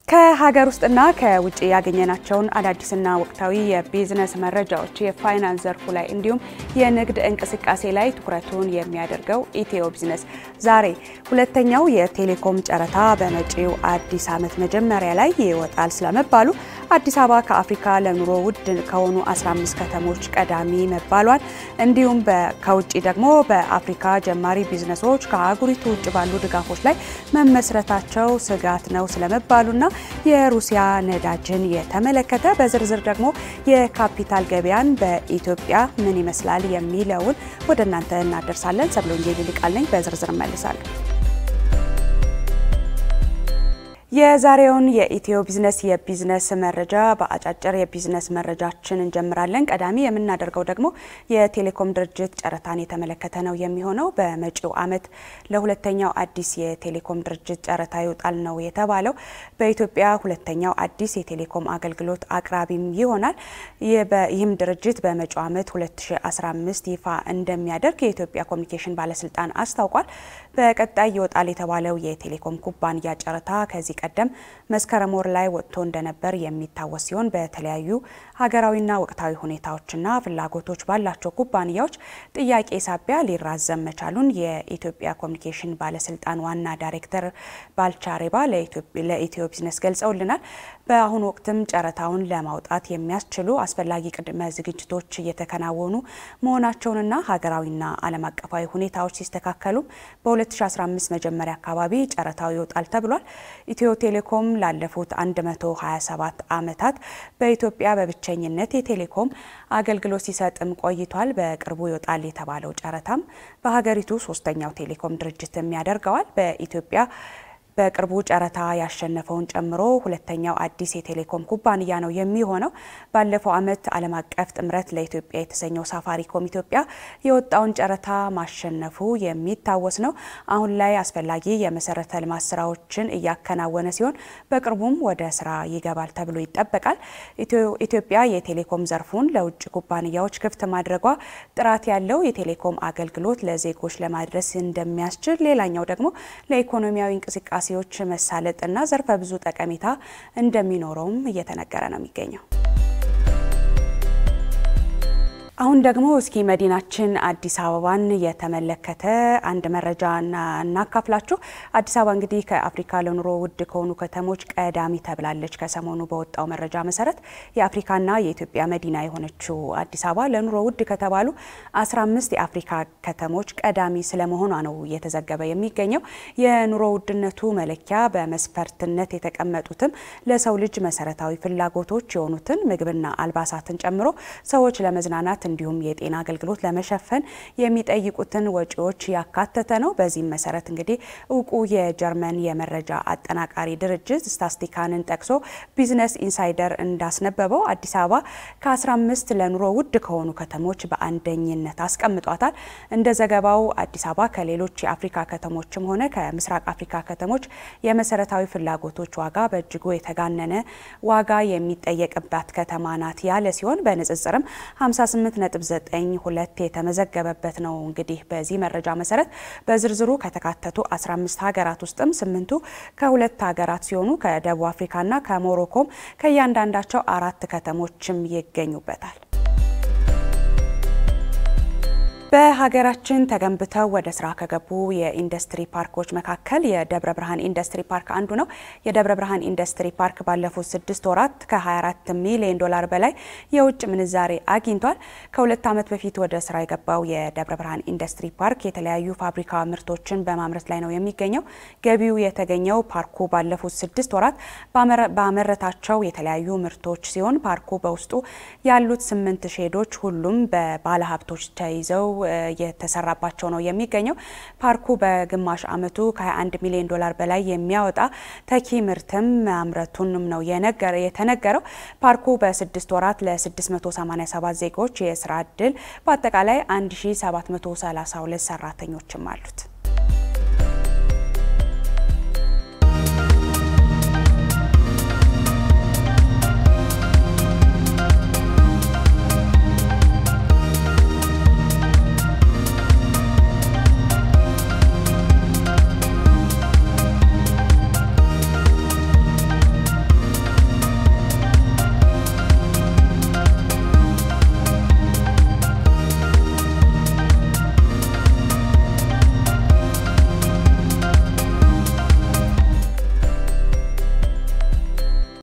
ከሀገር ውስጥና ከውጭ ያገኘናቸውን አዳዲስና ወቅታዊ የቢዝነስ መረጃዎች የፋይናንስ ዘርፉ ላይ እንዲሁም የንግድ እንቅስቃሴ ላይ ትኩረቱን የሚያደርገው ኢትዮ ቢዝነስ ዛሬ ሁለተኛው የቴሌኮም ጨረታ በመጪው አዲስ ዓመት መጀመሪያ ላይ ይወጣል ስለመባሉ አዲስ አበባ ከአፍሪካ ለኑሮ ውድ ከሆኑ 15 ከተሞች ቀዳሚ መባሏን እንዲሁም ከውጭ ደግሞ በአፍሪካ ጀማሪ ቢዝነሶች ከአህጉሪቱ ውጭ ባሉ ድጋፎች ላይ መመስረታቸው ስጋት ነው ስለመባሉና የሩሲያ ነዳጅን የተመለከተ በዝርዝር ደግሞ የካፒታል ገበያን በኢትዮጵያ ምን ይመስላል የሚለውን ወደ እናንተ እናደርሳለን። ሰብለ ወንጌል ይልቃል ነኝ። በዝርዝር እመልሳለሁ። የዛሬውን የኢትዮ ቢዝነስ የቢዝነስ መረጃ በአጫጭር የቢዝነስ መረጃችን እንጀምራለን። ቀዳሚ የምናደርገው ደግሞ የቴሌኮም ድርጅት ጨረታን የተመለከተ ነው የሚሆነው። በመጪው ዓመት ለሁለተኛው አዲስ የቴሌኮም ድርጅት ጨረታ ይወጣል ነው የተባለው። በኢትዮጵያ ሁለተኛው አዲስ የቴሌኮም አገልግሎት አቅራቢም ይሆናል። ይህም ድርጅት በመጪው ዓመት 2015 ይፋ እንደሚያደርግ የኢትዮጵያ ኮሚኒኬሽን ባለስልጣን አስታውቋል። በቀጣይ ይወጣል የተባለው የቴሌኮም ኩባንያ ጨረታ ከዚህ ቀደም መስከረም ወር ላይ ወጥቶ እንደነበር የሚታወስ ሲሆን በተለያዩ ሀገራዊና ወቅታዊ ሁኔታዎችና ፍላጎቶች ባላቸው ኩባንያዎች ጥያቄ ሳቢያ ሊራዘም መቻሉን የኢትዮጵያ ኮሚኒኬሽን ባለስልጣን ዋና ዳይሬክተር ባልቻ ሬባ ለኢትዮ ቢዝነስ ገልጸውልናል። በአሁኑ ወቅትም ጨረታውን ለማውጣት የሚያስችሉ አስፈላጊ ቅድመ ዝግጅቶች እየተከናወኑ መሆናቸውንና ሀገራዊና ዓለም አቀፋዊ ሁኔታዎች ሲስተካከሉ በ2015 መጀመሪያ አካባቢ ጨረታው ይወጣል ተብሏል። ኢትዮ ቴሌኮም ላለፉት 127 ዓመታት በኢትዮጵያ በብቸኝነት የቴሌኮም አገልግሎት ሲሰጥም ቆይቷል። በቅርቡ ይወጣል የተባለው ጨረታም በሀገሪቱ ሶስተኛው ቴሌኮም ድርጅትም ያደርገዋል። በኢትዮጵያ በቅርቡ ጨረታ ያሸነፈውን ጨምሮ ሁለተኛው አዲስ የቴሌኮም ኩባንያ ነው የሚሆነው። ባለፈው ዓመት ዓለም አቀፍ ጥምረት ለኢትዮጵያ የተሰኘው ሳፋሪኮም ኢትዮጵያ የወጣውን ጨረታ ማሸነፉ የሚታወስ ነው። አሁን ላይ አስፈላጊ የመሰረተ ልማት ስራዎችን እያከናወነ ሲሆን በቅርቡም ወደ ስራ ይገባል ተብሎ ይጠበቃል። ኢትዮጵያ የቴሌኮም ዘርፉን ለውጭ ኩባንያዎች ክፍት ማድረጓ ጥራት ያለው የቴሌኮም አገልግሎት ለዜጎች ለማድረስ እንደሚያስችል፣ ሌላኛው ደግሞ ለኢኮኖሚያዊ እንቅስቃሴ ዎች መሳለጥና ዘርፈ ብዙ ጠቀሜታ እንደሚኖረውም እየተነገረ ነው የሚገኘው። አሁን ደግሞ እስኪ መዲናችን አዲስ አበባን የተመለከተ አንድ መረጃ እናካፍላችሁ። አዲስ አበባ እንግዲህ ከአፍሪካ ለኑሮ ውድ ከሆኑ ከተሞች ቀዳሚ ተብላለች። ከሰሞኑ በወጣው መረጃ መሰረት የአፍሪካና የኢትዮጵያ መዲና የሆነችው አዲስ አበባ ለኑሮ ውድ ከተባሉ 15 የአፍሪካ ከተሞች ቀዳሚ ስለመሆኗ ነው እየተዘገበ የሚገኘው። የኑሮ ውድነቱ መለኪያ በመስፈርትነት የተቀመጡትም ለሰው ልጅ መሰረታዊ ፍላጎቶች የሆኑትን ምግብና አልባሳትን ጨምሮ ሰዎች ለመዝናናት እንዲሁም የጤና አገልግሎት ለመሸፈን የሚጠይቁትን ወጪዎች ያካተተ ነው። በዚህም መሰረት እንግዲህ እውቁ የጀርመን የመረጃ አጠናቃሪ ድርጅት ስታስቲካንን ጠቅሶ ቢዝነስ ኢንሳይደር እንዳስነበበው አዲስ አበባ ከ15 ለኑሮ ውድ ከሆኑ ከተሞች በአንደኝነት አስቀምጧታል። እንደ ዘገባው አዲስ አበባ ከሌሎች የአፍሪካ ከተሞችም ሆነ ከምስራቅ አፍሪካ ከተሞች የመሰረታዊ ፍላጎቶች ዋጋ በእጅጉ የተጋነነ ዋጋ የሚጠየቅባት ከተማ ናት ያለ ሲሆን በንጽጽርም 58 ነጥብ 92 የተመዘገበበት ነው። እንግዲህ በዚህ መረጃ መሰረት በዝርዝሩ ከተካተቱ 15 ሀገራት ውስጥም ስምንቱ ከሁለት ሀገራት ሲሆኑ ከደቡብ አፍሪካና ከሞሮኮም ከእያንዳንዳቸው አራት ከተሞችም ይገኙበታል። በሀገራችን ተገንብተው ወደ ስራ ከገቡ የኢንዱስትሪ ፓርኮች መካከል የደብረ ብርሃን ኢንዱስትሪ ፓርክ አንዱ ነው። የደብረ ብርሃን ኢንዱስትሪ ፓርክ ባለፉት ስድስት ወራት ከ24 ሚሊዮን ዶላር በላይ የውጭ ምንዛሬ አግኝቷል። ከሁለት ዓመት በፊት ወደ ስራ የገባው የደብረ ብርሃን ኢንዱስትሪ ፓርክ የተለያዩ ፋብሪካ ምርቶችን በማምረት ላይ ነው የሚገኘው። ገቢው የተገኘው ፓርኩ ባለፉት ስድስት ወራት ባመረታቸው የተለያዩ ምርቶች ሲሆን ፓርኩ በውስጡ ያሉት ስምንት ሼዶች ሁሉም በባለሀብቶች ተይዘው የተሰራባቸው ነው የሚገኘው። ፓርኩ በግማሽ ዓመቱ ከ21 ሚሊዮን ዶላር በላይ የሚያወጣ ተኪ ምርትም ማምረቱንም ነው የተነገረው። ፓርኩ በስድስት ወራት ለ687 ዜጎች የስራ እድል በአጠቃላይ 1732 ሰራተኞችም አሉት።